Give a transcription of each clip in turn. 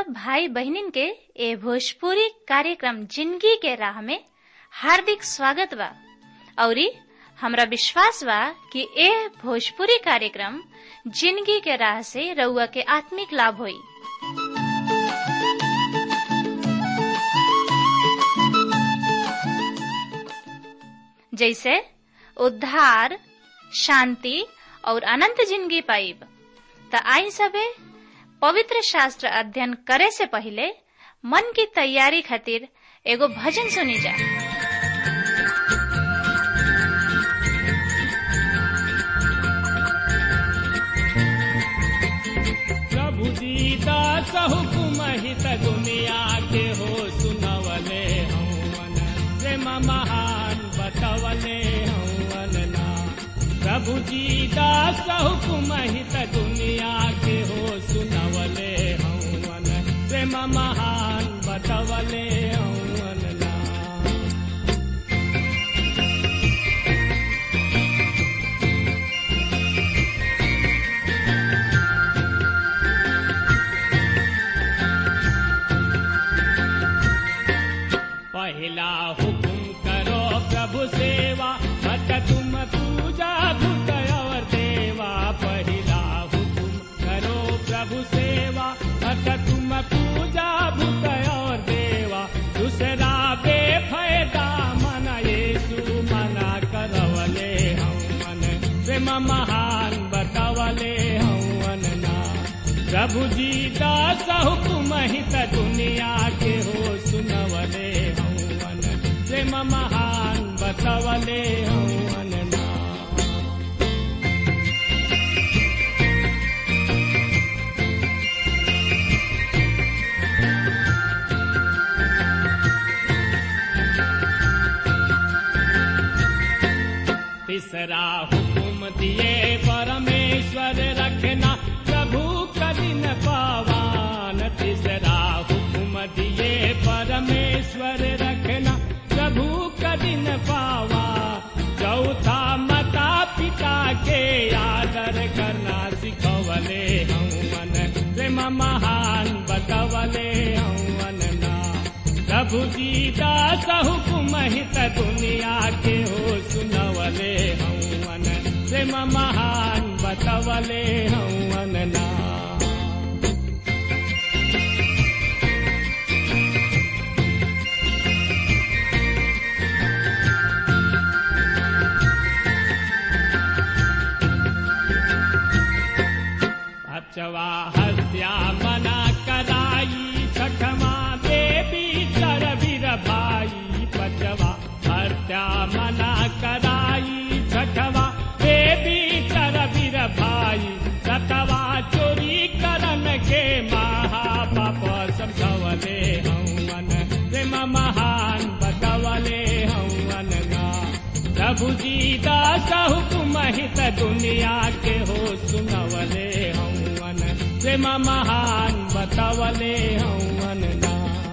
सब भाई बहनिन के ए भोजपुरी कार्यक्रम जिंदगी के राह में हार्दिक स्वागत बा औरी हमरा विश्वास बा कि ए भोजपुरी कार्यक्रम जिंदगी के राह से रउआ के आत्मिक लाभ होई जैसे उद्धार शांति और अनंत जिंदगी पाइब त आई सबे पवित्र शास्त्र अध्ययन करे से पहले मन की तैयारी खातिर एगो भजन सुनी जा प्रभु दीदा हुकुम हित दुनिया के हो सुनवले हवन प्रेम महान बतवले हवन ना प्रभु दीदा हुकुम हित दुनिया के हो सुनवले हवन प्रेम महान बतवले हवन ना पहला हुकुम करो प्रभु सेवा मत तुम पूजा भूत और देवा पहला हुकुम करो प्रभु सेवा मत तुम पूजा भूत और देवा दूसरा बेफायदा मन येसु मना करवले हम मन प्रेम महान बतवले हवन ना प्रभु जी दास हुकुम हित दुनिया के हो सुनवले हवन प्रेम महान बतवले हवन ना तीसरा हुकुम दिए परमेश्वर रखना प्रभु कदिन पावान तीसरा हुकुम दिए परमेश्वर रखना प्रभु कदिन पावा चौथा माता पिता के आदर करना सिखवले हवन प्रेम महान बतवले हवन ना प्रभु जी दास हुकुम हित दुनिया के हो सुनवले हवन प्रेम महान बतवले हवन ना अचवा हत्या मना कराई छठमा देवी सरवीर भाई पचवा हत्या मना कराई छठवा देवी सरवीर भाई सतवा चोरी करन के महापाप समझवले हवन प्रेम महान बतवले हवन ना प्रभु जी दास हुकुम हित दुनिया के हो सुनवले हवन प्रेम महान बतवले हवन ना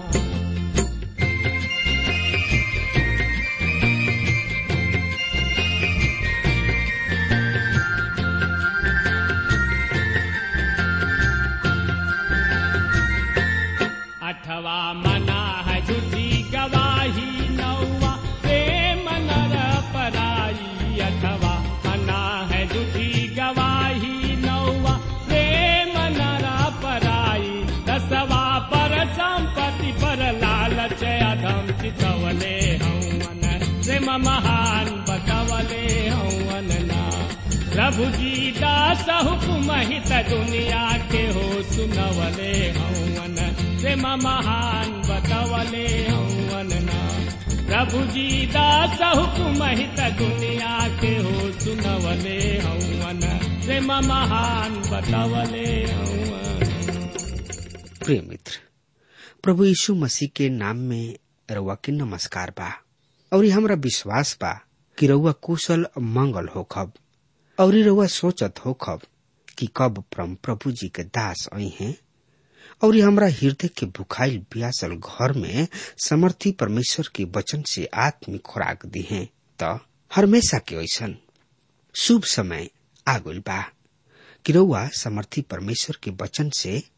अठवा मना है झूठी गवाही नौवा प्रेम नर पराई अठवा मना है झूठी गवाही नौवा प्रेम नर पराई दसवा पर संपत्ति पर लालच अधम चितवले हवन प्रेम महान बतवले हवन ना प्रभु जी दास हुकुम हित दुनिया के हो सुनवले हवन प्रेम महान बतवले हवन ना प्रभु जी दास हुकुम हित दुनिया के हो सुनवले हवन प्रेम महान बतवले हवन प्रिय मित्र प्रभु यीशु मसीह के नाम में रउआ के नमस्कार बा और हमरा विश्वास बा कि रउआ कुशल मंगल होखब और रउआ सोचत होखब कि कब परम प्रभु जी के दास आई हैं और हमरा हृदय के भुखाइल प्यासल घर में समर्थी परमेश्वर के वचन से आत्मिक खुराक दी है त हमेशा के ऐसन शुभ समय आगुल बा कि रउआ समर्थी परमेश्वर के वचन से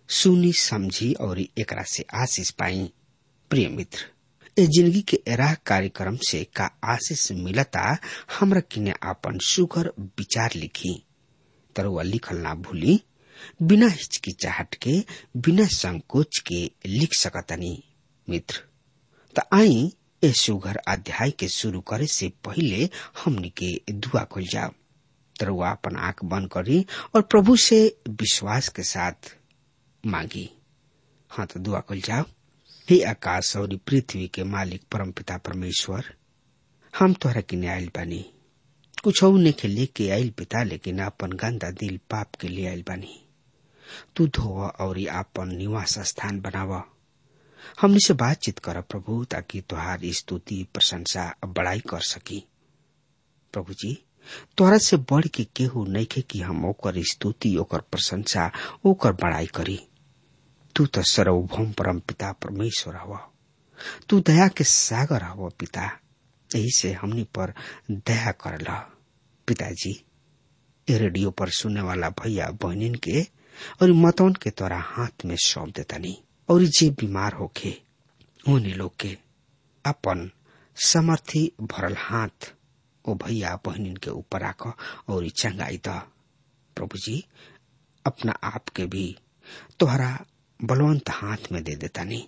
सुनी समझी और एकरा से आशीष पाई प्रिय मित्र ए जिंदगी के एराह कार्यक्रम से का आशीष मिलता हमरा किने आपन सुगर विचार लिखी तरुआ लिखल ना भूली बिना हिचकिचाहट के बिना संकोच के लिख सकतनी मित्र त आई ए सुगर अध्याय के शुरू करे से पहले हमनी के दुआ खुल जाओ तरुआ अपन आंख बंद करी और प्रभु से विश्वास के साथ मांगी हाँ तो दुआ खुल जाओ हे आकाश और पृथ्वी के मालिक परमपिता परमेश्वर हम तोहरा किने आयल बानी कुछ ने लेके आयल पिता लेकिन अपन गंदा दिल पाप के लिए आयल बानी तू धोव और आपन निवास स्थान बनावा हमने से बातचीत कर प्रभु ताकि तुहार स्तुति प्रशंसा बड़ाई कर सकी प्रभु जी तोहरा से बढ़ के केहू नहीं खे कि हम ओकर स्तुति ओकर प्रशंसा ओकर बड़ाई करी तू तो सर्वभौम परम पिता परमेश्वर हव तू दया के सागर हव पिता यही से हमनी पर दया कर ल पिताजी ए रेडियो पर सुनने वाला भैया बहनिन के और मतौन के तोरा हाथ में सौंप देतानी और जे बीमार होके उन्हीं लोग के अपन समर्थी भरल हाथ ओ भैया बहनिन के ऊपर आक और चंगाई द प्रभु जी अपना आप के भी तोहरा बलवंत हाथ में दे देता नहीं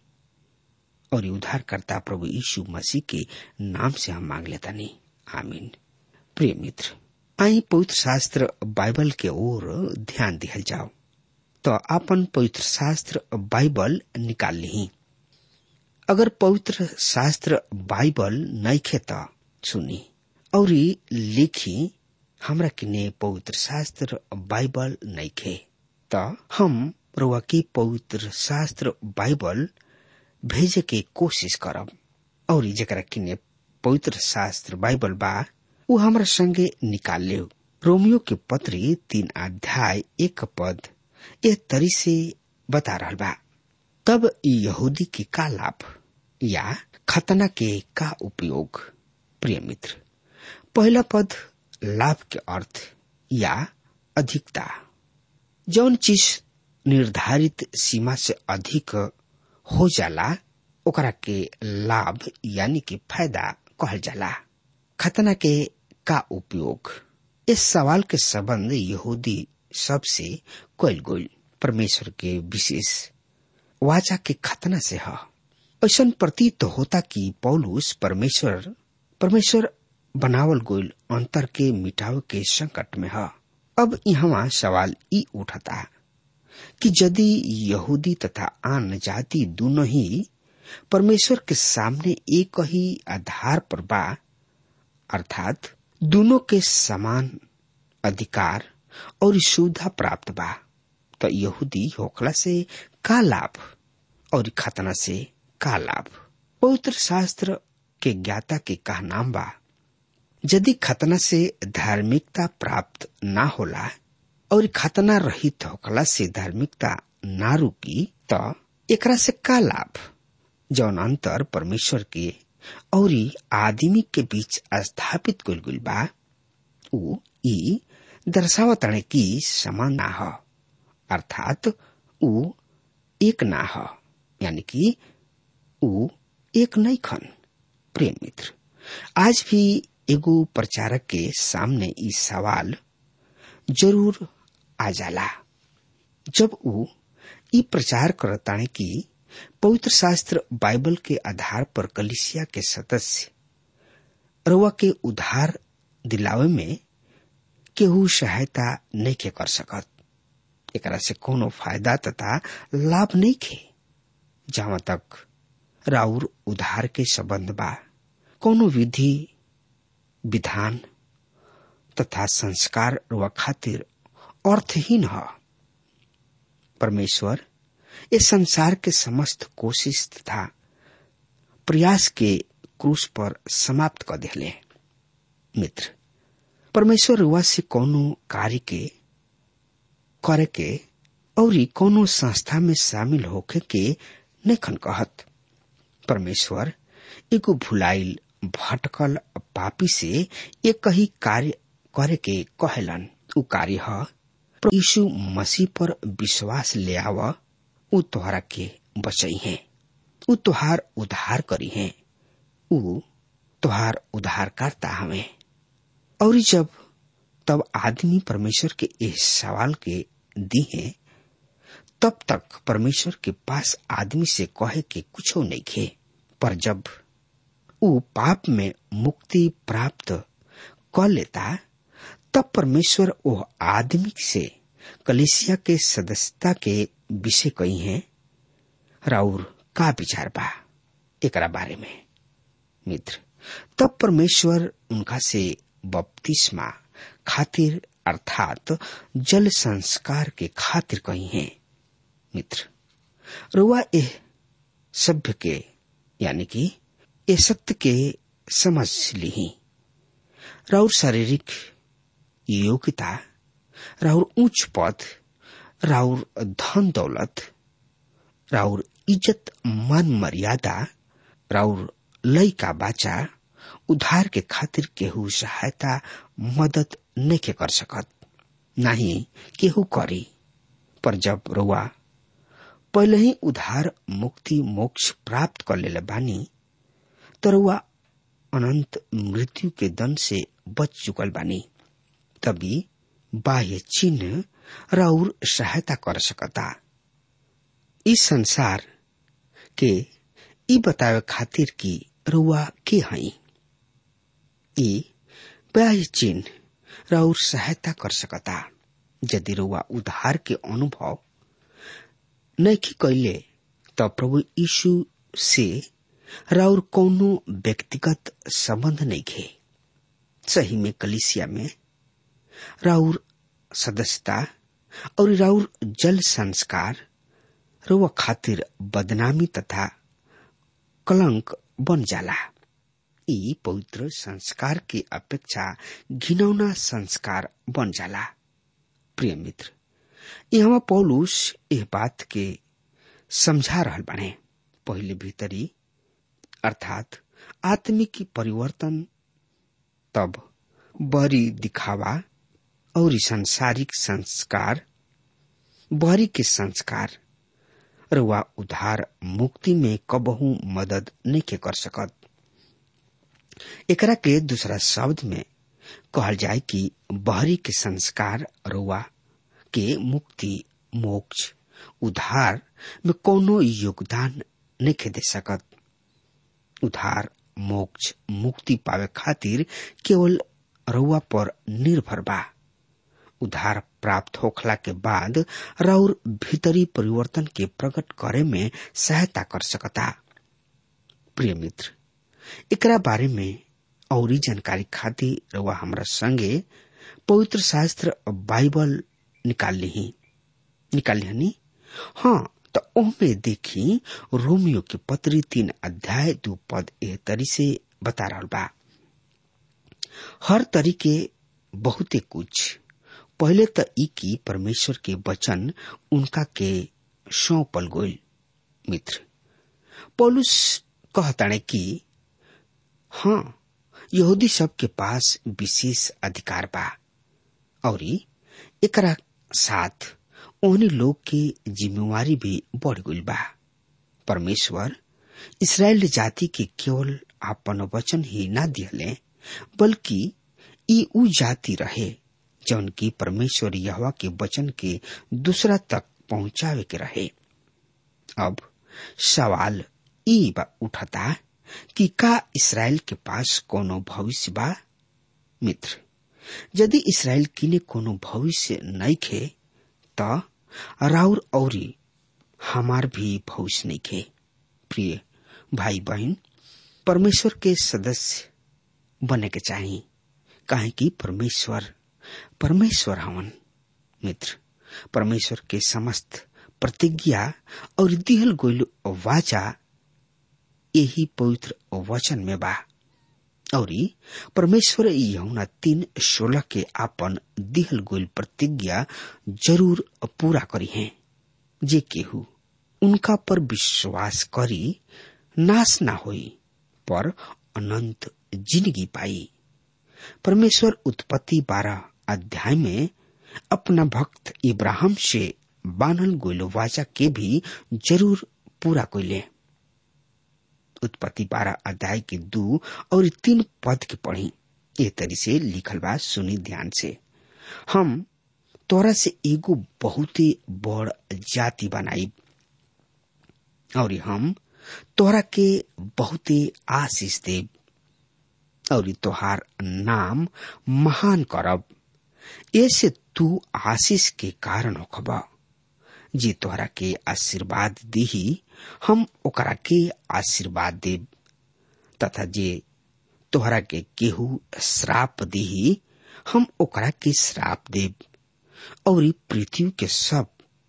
और उद्धार करता प्रभु यीशु मसीह के नाम से हम मांग लेता नहीं आमीन प्रिय मित्र आई पवित्र शास्त्र बाइबल के ओर ध्यान दिहल जाओ तो अपन पवित्र शास्त्र बाइबल निकाल ली अगर पवित्र शास्त्र बाइबल नइखे त सुनी और लिखी हमरा किने पवित्र शास्त्र बाइबल नइखे त हम रुआ की पवित्र शास्त्र बाइबल भेजे के कोशिश करब और जरा किने पवित्र शास्त्र बाइबल बा उ हमरा संगे निकाल ले रोमियो के पत्री तीन अध्याय एक पद ए तरी से बता रहा बा तब यहूदी के का लाभ या खतना के का उपयोग प्रिय मित्र पहला पद लाभ के अर्थ या अधिकता जौन चीज निर्धारित सीमा से अधिक हो जाला ओकरा के लाभ यानी कि फायदा कहल जाला खतना के का उपयोग इस सवाल के संबंध यहूदी सबसे कैल गोल परमेश्वर के विशेष वाचा के खतना से है ऐसा प्रतीत होता कि पौलुस परमेश्वर परमेश्वर बनावल गोल अंतर के मिटाव के संकट में है अब यहाँ सवाल ई उठता कि यदि यहूदी तथा आन जाति दोनों ही परमेश्वर के सामने एक ही आधार पर बा अर्थात दोनों के समान अधिकार और सुविधा प्राप्त बा तो यहूदी होखला से का लाभ और खतना से का लाभ पवित्र शास्त्र के ज्ञाता के का नाम बा यदि खतना से धार्मिकता प्राप्त ना होला और खतना रहित होखला से धार्मिकता ना रुकी तो एकरा से का लाभ जौन अंतर परमेश्वर के और आदमी के बीच स्थापित कुल गुल बा उ ई दर्शावतणे की समान ना हो अर्थात उ एक ना हो यानी कि उ एक नहीं खन प्रेम मित्र आज भी एगो प्रचारक के सामने ई सवाल जरूर आ जाला जब उ ई प्रचार करताने कि पवित्र शास्त्र बाइबल के आधार पर कलिसिया के सदस्य रउआ के उधार दिलावे में केहू सहायता नहीं के कर सकत एकरा से कोनो फायदा तथा लाभ नहीं खे जहां तक राउर उधार के संबंध बा कोनो विधि विधान तथा संस्कार रुआ खातिर अर्थहीन है परमेश्वर इस संसार के समस्त कोशिश तथा प्रयास के क्रूस पर समाप्त कर दिले मित्र परमेश्वर रुआ से कोनो कार्य के करे के और कोनो संस्था में शामिल होके के नखन कहत परमेश्वर एगो भुलाइल भटकल पापी से एक ही कार्य करे के कहलन उ कार्य है यीशु मसीह पर विश्वास ले आव उ तोहरा के बचई है उ तोहार उद्धार करी है उ तोहार उद्धारकर्ता हवे और जब तब आदमी परमेश्वर के इस सवाल के दी है तब तक परमेश्वर के पास आदमी से कहे के कुछ नहीं खे पर जब उ पाप में मुक्ति प्राप्त कर लेता तब परमेश्वर वो आदमी से कलिसिया के सदस्यता के विषय कही है राउर का विचार बा एकरा बारे में मित्र तब परमेश्वर उनका से बपतिस्मा खातिर अर्थात जल संस्कार के खातिर कही है मित्र रुआ एह सभ्य के यानी कि ए सत्य के समझ ली राउर शारीरिक योग्यता राउर उच्च पद राउर धन दौलत राउर इज्जत मान मर्यादा राउर लय का बाचा उधार के खातिर केहू सहायता मदद नहीं के कर सकत नहीं केहू करी पर जब रुआ पहले ही उधार मुक्ति मोक्ष प्राप्त कर ले बानी तो रुआ अनंत मृत्यु के दंड से बच चुकल बानी तभी बाह्य चिन्ह राउर सहायता कर सकता इस संसार के ई बतावे खातिर की रुआ के हई ई बाह्य चिन्ह राउर सहायता कर सकता यदि रुआ उधार के अनुभव नहीं कैले तो प्रभु यीशु से राउर कौनो व्यक्तिगत संबंध नहीं खे सही में कलिसिया में राउर सदस्यता और राउर जल संस्कार रुआ खातिर बदनामी तथा कलंक बन जाला ई पवित्र संस्कार की अपेक्षा घिनौना संस्कार बन जाला प्रिय मित्र यहाँ पौलुस यह बात के समझा रहल बने पहले भीतरी अर्थात आत्मिक परिवर्तन तब बरी दिखावा और संसारिक संस्कार बहरी के संस्कार रुआ उधार मुक्ति में कबहू मदद नहीं के कर सकत एकरा के दूसरा शब्द में कहल जाए कि बहरी के संस्कार रुआ के मुक्ति मोक्ष उधार में कोनो योगदान नहीं के दे सकत उधार मोक्ष मुक्ति पावे खातिर केवल रुआ पर निर्भर बा उधार प्राप्त होखला के बाद राउर भीतरी परिवर्तन के प्रकट करे में सहायता कर सकता प्रिय मित्र एकरा बारे में और जानकारी खातिर रउआ हमरा संगे पवित्र शास्त्र बाइबल निकाल ली निकाल ली हाँ तो ओमे देखी रोमियो के पत्री तीन अध्याय दो पद एह तरी से बता रहा बा हर तरीके बहुते कुछ पहले तो ई की परमेश्वर के वचन उनका के सौंपल गोल मित्र पौलुस कहताणे कि हाँ यहूदी सब के पास विशेष अधिकार बा और एकरा साथ ओहनी लोग के जिम्मेवारी भी बढ़ गई बा परमेश्वर इसराइल जाति के केवल आपन वचन ही ना दिहले बल्कि ई उ जाति रहे जौन की परमेश्वर यहवा के वचन के दूसरा तक पहुंचावे के रहे अब सवाल ई बा उठता कि का इसराइल के पास कोनो भविष्य बा मित्र यदि इसराइल किने कोनो भविष्य नहीं खे त राउर औरी हमार भी भविष्य नहीं खे प्रिय भाई बहन परमेश्वर के सदस्य बने के चाहिए काहे कि परमेश्वर परमेश्वर हवन मित्र परमेश्वर के समस्त प्रतिज्ञा और दिहल गोइल वाचा यही पवित्र वचन में बा और परमेश्वर यहुना तीन सोलह के आपन दिहल गोइल प्रतिज्ञा जरूर पूरा करी है जे केहू उनका पर विश्वास करी नाश ना होई पर अनंत जिंदगी पाई परमेश्वर उत्पत्ति बारह अध्याय में अपना भक्त इब्राहिम से बान्हल गोइल वाचा के भी जरूर पूरा कोइले उत्पत्ति बारह अध्याय के दू और तीन पद के पढ़ी ए तरी से लिखल बा सुनी ध्यान से हम तोरा से एगो बहुते बड़ जाति बनाई और हम तोरा के बहुते आशीष देव और तोहार नाम महान करब ऐसे तू आशीष के कारण होखबा जे तोहरा के आशीर्वाद दीही हम ओकरा के आशीर्वाद देब तथा जे तोहरा के केहू श्राप दीही हम ओकरा के श्राप देब और पृथ्वी के सब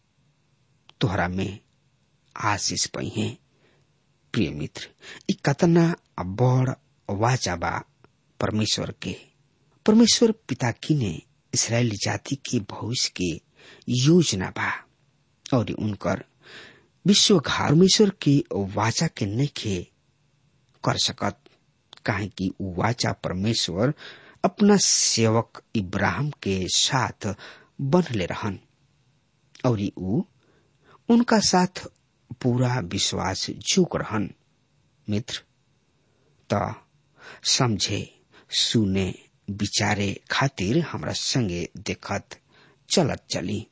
तोहरा में आशीष पई है प्रिय मित्र ई कतना बड़ वाचा बा परमेश्वर के परमेश्वर पिता की ने इसराइली जाति के भविष्य के योजना बा और उनकर विश्व परमेश्वर की वाचा के नखे कर सकत काहे कि उ वाचा परमेश्वर अपना सेवक इब्राहिम के साथ बनले रहन और उ उनका साथ पूरा विश्वास झुक रहन मित्र त समझे सुने विचारे खातिर हमरा संगे देखत चलत चली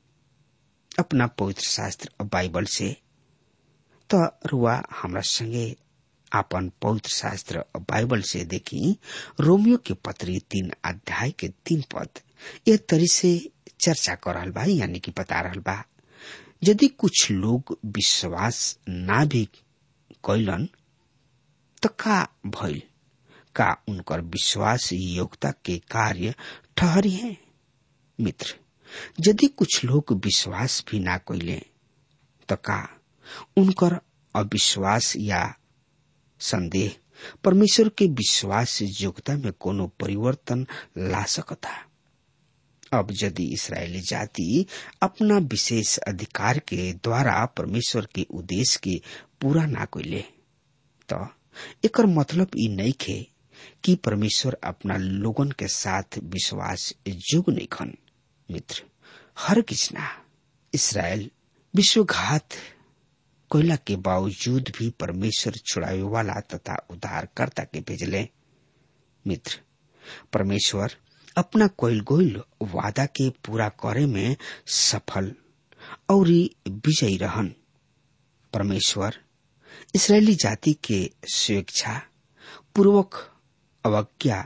अपना पवित्र शास्त्र बाइबल से त रुआ हमरा संगे आपन पवित्र शास्त्र बाइबल से देखी रोमियो के पत्री तीन अध्याय के तीन पद ये तरी से चर्चा कर रहल बा यानी कि बता रहल बा यदि कुछ लोग विश्वास ना भी कैलन तो का भइल का उनकर विश्वास योग्यता के कार्य ठहरी है मित्र यदि कुछ लोग विश्वास भी ना कैले तो का उनकर अविश्वास या संदेह परमेश्वर के विश्वास योग्यता में कोनो परिवर्तन ला सकता अब यदि इसराइली जाति अपना विशेष अधिकार के द्वारा परमेश्वर के उद्देश्य के पूरा ना कैले तो एकर मतलब ई नहीं खे कि परमेश्वर अपना लोगन के साथ विश्वास युग नहीं खन मित्र हर किसना इसराइल विश्वघात कोयला के बावजूद भी परमेश्वर छुड़ावे वाला तथा उद्धारकर्ता के भेजले मित्र परमेश्वर अपना कोयल गोयल वादा के पूरा करे में सफल और विजयी रहन परमेश्वर इसराइली जाति के स्वेच्छा पूर्वक अवज्ञा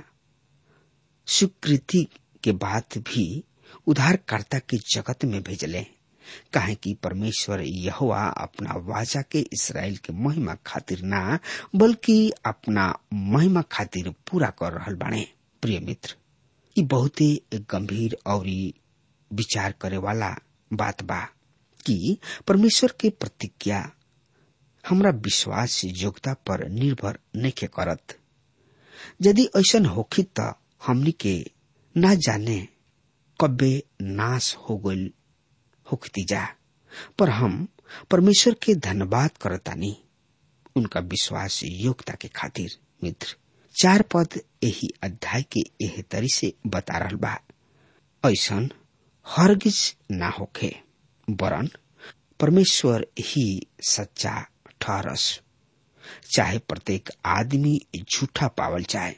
स्वीकृति के बाद भी उद्धारकर्ता के जगत में भेजले काहे कि परमेश्वर यहोवा अपना वाचा के इसराइल के महिमा खातिर ना बल्कि अपना महिमा खातिर पूरा कर रहल बाणे प्रिय मित्र ई बहुत ही गंभीर और विचार करे वाला बात बा कि परमेश्वर के प्रतिज्ञा हमरा विश्वास योग्यता पर निर्भर नहीं करत यदि ऐसा होखी त हमनी के ना जाने कब्बे नाश हो गईल होखती जा पर हम परमेश्वर के धन्यवाद करतानी उनका विश्वास योग्यता के खातिर मित्र चार पद यही अध्याय के एह तरी से बता रहल बा ऐसन हरगिज ना होखे वरन परमेश्वर ही सच्चा ठहरस चाहे प्रत्येक आदमी झूठा पावल जाए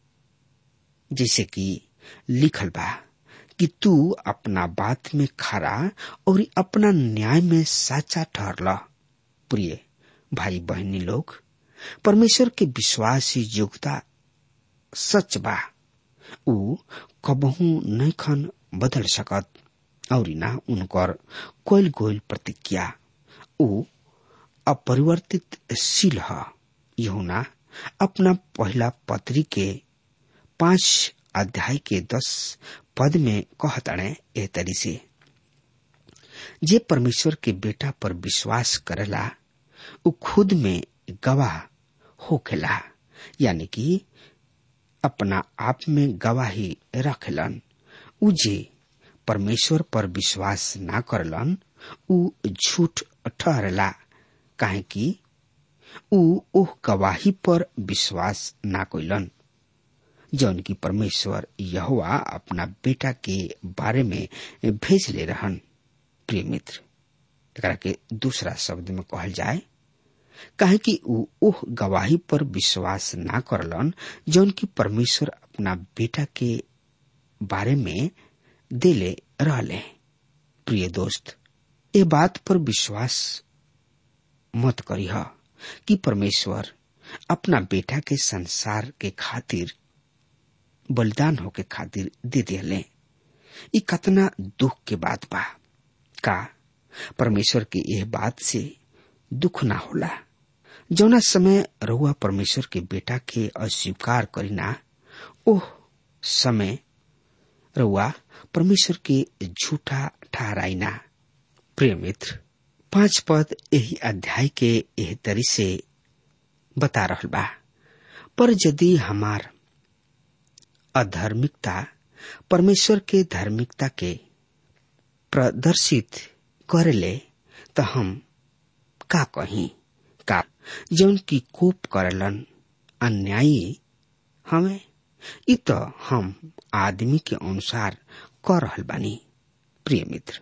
जैसे कि लिखल बा कि तू अपना बात में खरा और अपना न्याय में साचा ठहरला प्रिय भाई बहनी लोग परमेश्वर के विश्वास योग्यता सच बा ऊ कबहू नहीं खन बदल सकत और ना उनकर कोयल गोयल प्रतिज्ञा ऊ अपरिवर्तित शील है यहुना अपना पहला पत्री के पांच अध्याय के दस पद में कहतणे एह तरी से जे परमेश्वर के बेटा पर विश्वास करेला उ खुद में गवाह होखेला यानी कि अपना आप में गवाही रखलन उ जे परमेश्वर पर विश्वास ना करलन उ झूठ ठहरला काहे कि उ ओह गवाही पर विश्वास ना कोइलन जौन की परमेश्वर यहोवा अपना बेटा के बारे में भेज ले रहन प्रिय मित्र एकरा के दूसरा शब्द में कहल जाए काहे कि ऊ ओह गवाही पर विश्वास ना करलन जौन की परमेश्वर अपना बेटा के बारे में देले रहले प्रिय दोस्त ये बात पर विश्वास मत करीह कि परमेश्वर अपना बेटा के संसार के खातिर बलिदान होके खातिर दे दिले ई कतना दुख के बात बा का परमेश्वर के यह बात से दुख ना होला जौना समय रहुआ परमेश्वर के बेटा के अस्वीकार करीना ओह समय रहुआ परमेश्वर के झूठा ठहराइना प्रिय मित्र पांच पद यही अध्याय के यह तरी से बता रहल बा पर यदि हमार अधार्मिकता परमेश्वर के धार्मिकता के प्रदर्शित करेले तो हम का कही का जौन की कोप करलन अन्यायी हमें इ तो हम आदमी के अनुसार कर रहल बानी प्रिय मित्र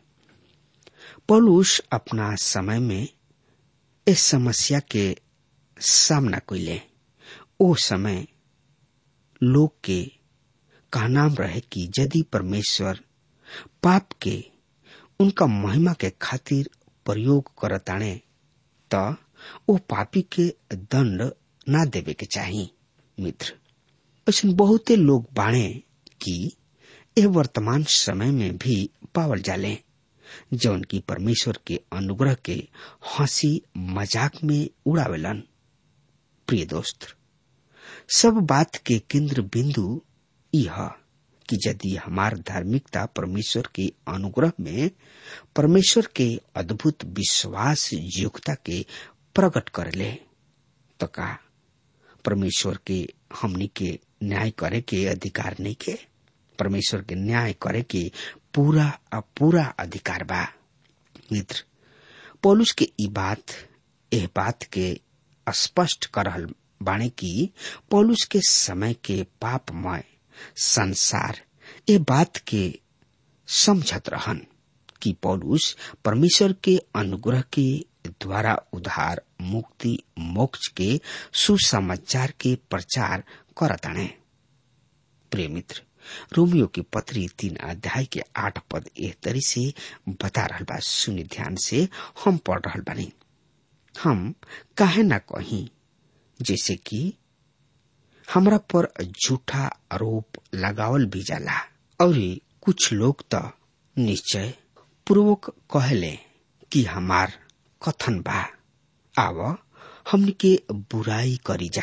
पौलुस अपना समय में इस समस्या के सामना कैले ओ समय लोग के कहनाम रहे कि यदि परमेश्वर पाप के उनका महिमा के खातिर प्रयोग करताणे त ओ पापी के दंड ना देवे के चाही मित्र ऐसा बहुते लोग बाणे कि यह वर्तमान समय में भी पावल जाले जौन की परमेश्वर के अनुग्रह के हंसी मजाक में उड़ावेलन प्रिय दोस्त सब बात के केंद्र बिंदु यह कि यदि हमार धार्मिकता परमेश्वर के अनुग्रह में परमेश्वर के अद्भुत विश्वास योग्यता के प्रकट करले तो का परमेश्वर के हमनी के न्याय करे के अधिकार नहीं के परमेश्वर के न्याय करे के पूरा पूरा अधिकार बा मित्र पौलुस के ई बात एह बात के स्पष्ट कर रहल बाणे की पौलुस के समय के पापमय संसार ए बात के समझत रहन कि पौलुस परमेश्वर के अनुग्रह के द्वारा उधार मुक्ति मोक्ष के सुसमाचार के प्रचार करताणे प्रिय मित्र रोमियो की पत्री तीन अध्याय के आठ पद एह तरी से बता रहल बा सुनि ध्यान से हम पढ़ रहल बानी हम काहे ना कही जैसे कि हमरा पर झूठा आरोप लगावल भी जाला और कुछ लोग तो निश्चय पूर्वक कहले कि हमार कथन बा आव हमन के बुराई करी जा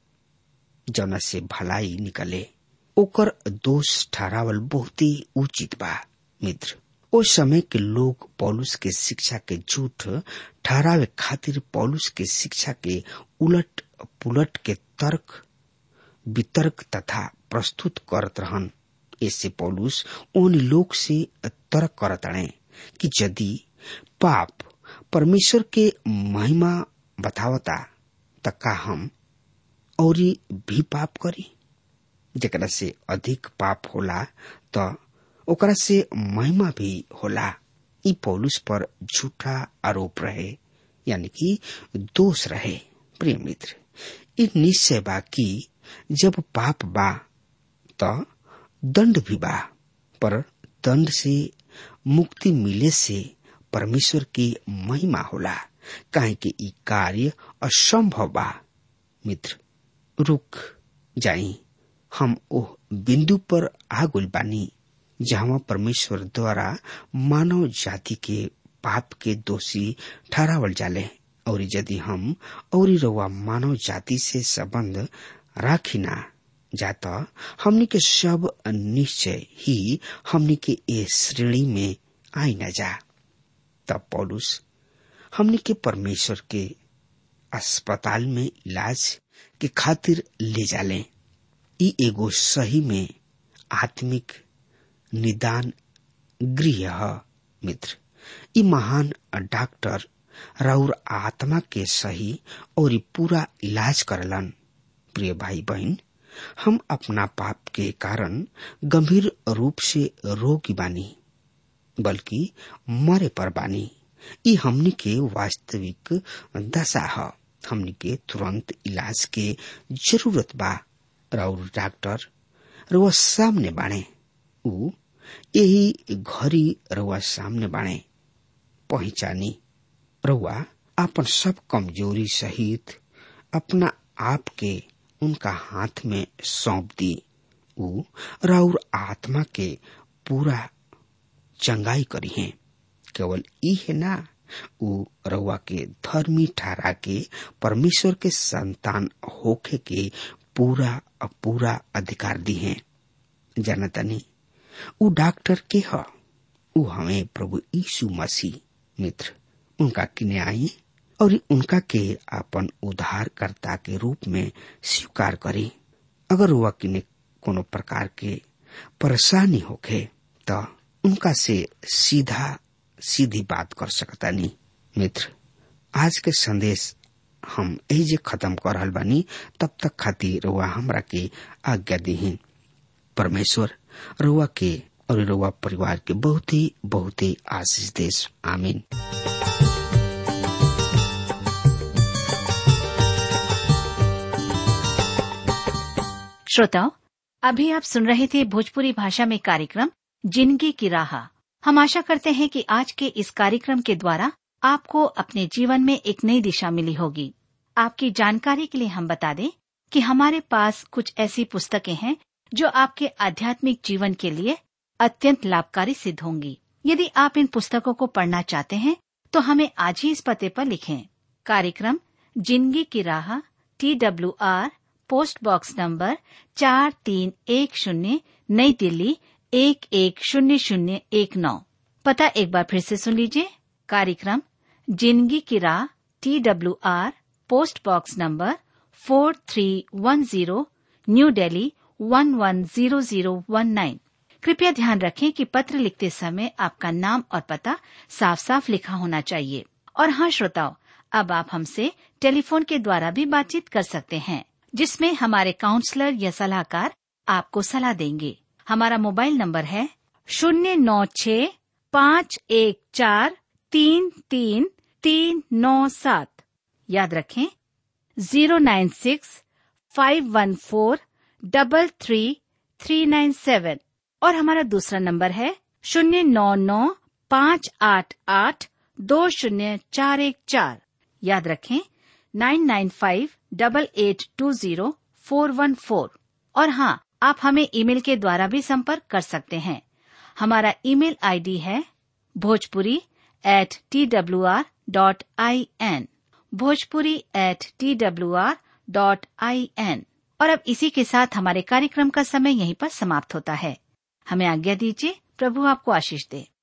जना से भलाई निकले ओकर दोष ठहरावल बहुत ही उचित बा मित्र ओ समय के लोग पौलुस के शिक्षा के झूठ ठहरावे खातिर पौलुस के शिक्षा के उलट पुलट के तर्क वितर्क तथा प्रस्तुत करत रहन इससे पौलुस उन लोग से तर्क करतणे कि यदि पाप परमेश्वर के महिमा बतावता त का हम और भी पाप करी जरा से अधिक पाप होला त ओकरा से महिमा भी होला ई पौलुस पर झूठा आरोप रहे यानी कि दोष रहे प्रिय मित्र ई निश्चय बा कि जब पाप बा त दंड भी बा पर दंड से मुक्ति मिले से परमेश्वर की महिमा होला काहे कि ई कार्य असंभव बा मित्र रुक जाई हम ओह बिंदु पर आगुल बानी जहाँ परमेश्वर द्वारा मानव जाति के पाप के दोषी ठहरावल जाले और यदि हम और रउआ मानव जाति से संबंध राखिना जाता हमनी के सब निश्चय ही हमनी के ए श्रेणी में आई न जा तब पौलुस हमनी के परमेश्वर के अस्पताल में इलाज के खातिर ले जाले ई एगो सही में आत्मिक निदान गृह ह मित्र ई महान डॉक्टर राउर आत्मा के सही और ई पूरा इलाज करलन प्रिय भाई बहन हम अपना पाप के कारण गंभीर रूप से रोगी बानी बल्कि मरे पर बानी ई हमनी के वास्तविक दशा है हमनी के तुरंत इलाज के जरूरत बा और डॉक्टर रुआ सामने बाणे ऊ यही घड़ी रुआ सामने बाणे पहचानी रुआ अपन सब कमजोरी सहित अपना आप के उनका हाथ में सौंप दी ऊ राउर आत्मा के पूरा चंगाई करी है केवल ई है ना ऊ रउआ के धर्मी ठहरा के परमेश्वर के संतान होखे के पूरा पूरा अधिकार दी है जनतनी ऊ डॉक्टर के ह ऊ हमें प्रभु यीशु मसीह मित्र उनका किने आई और उनका के अपन उद्धारकर्ता के रूप में स्वीकार करी अगर वह किने कोनो प्रकार के परेशानी होखे तो उनका से सीधा सीधी बात कर सकता नहीं मित्र आज के संदेश हम यही जे खत्म कर रहल बानी तब तक खातिर रुआ हमरा के आज्ञा दी परमेश्वर रुआ के और रुआ परिवार के बहुत ही बहुत ही आशीष देश आमीन श्रोताओं अभी आप सुन रहे थे भोजपुरी भाषा में कार्यक्रम जिंदगी की राह हम आशा करते हैं कि आज के इस कार्यक्रम के द्वारा आपको अपने जीवन में एक नई दिशा मिली होगी आपकी जानकारी के लिए हम बता दें कि हमारे पास कुछ ऐसी पुस्तकें हैं जो आपके आध्यात्मिक जीवन के लिए अत्यंत लाभकारी सिद्ध होंगी यदि आप इन पुस्तकों को पढ़ना चाहते हैं तो हमें आज ही इस पते पर लिखें कार्यक्रम जिंदगी की राह T W R post box number चार तीन एक शून्य नई दिल्ली एक एक शून्य शून्य एक नौ पता एक बार फिर से सुन लीजिए कार्यक्रम जिंदगी की राह T W R post box number four three one zero new Delhi one one zero zero one nine कृपया ध्यान रखें कि पत्र लिखते समय आपका नाम और पता साफ साफ लिखा होना चाहिए और हाँ श्रोताओं अब आप हमसे टेलीफोन के द्वारा भी बातचीत कर सकते हैं जिसमें हमारे काउंसलर या सलाहकार आपको सलाह देंगे हमारा मोबाइल नंबर है शून्य नौ छ पाँच एक चार तीन तीन तीन नौ सात याद रखें zero nine six five one four double three three nine seven और हमारा दूसरा नंबर है शून्य नौ नौ पाँच आठ आठ दो शून्य चार एक चार याद रखें nine nine five double eight two zero four one four और हाँ आप हमें ईमेल के द्वारा भी संपर्क कर सकते हैं हमारा ईमेल आईडी है Bhojpuri at T W R dot I N Bhojpuri at T W R dot I N और अब इसी के साथ हमारे कार्यक्रम का समय यहीं पर समाप्त होता है हमें आज्ञा दीजिए प्रभु आपको आशीष दे